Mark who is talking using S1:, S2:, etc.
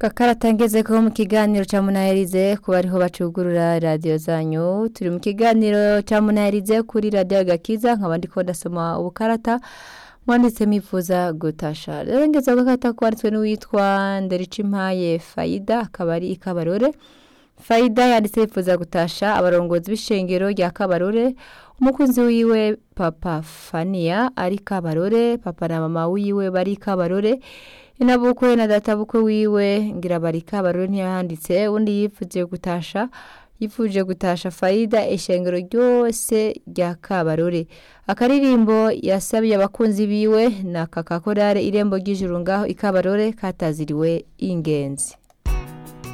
S1: Kakaratangeze ko mu kiganiro ca munaherize kuba ariho bacugurura radio zanyu turi mu kiganiro ca munaherize kuri radio gakiza nkaba ndiko ndasoma ubukarata mwanditse mifuza gutasha rero ngeze gakata kwanditswe n'uwitwa Ndericimpaye Faida akaba ari ikabarore Faida yanditse yifuza gutasha abarongozi b'ishengero rya Kabarore umukunzi wiwe papa Fania ari Kabarore papa na mama wiwe bari Kabarore inabukwe na data bukwe wiwe ngira bari Kabarore ntiyanditse undi yifuje gutasha yifuje gutasha Faida ishengero ryose rya Kabarore akaririmbo yasabiye abakunzi biwe na kakakorare irembo ry'ijuru ngaho ikabarore kataziriwe ingenzi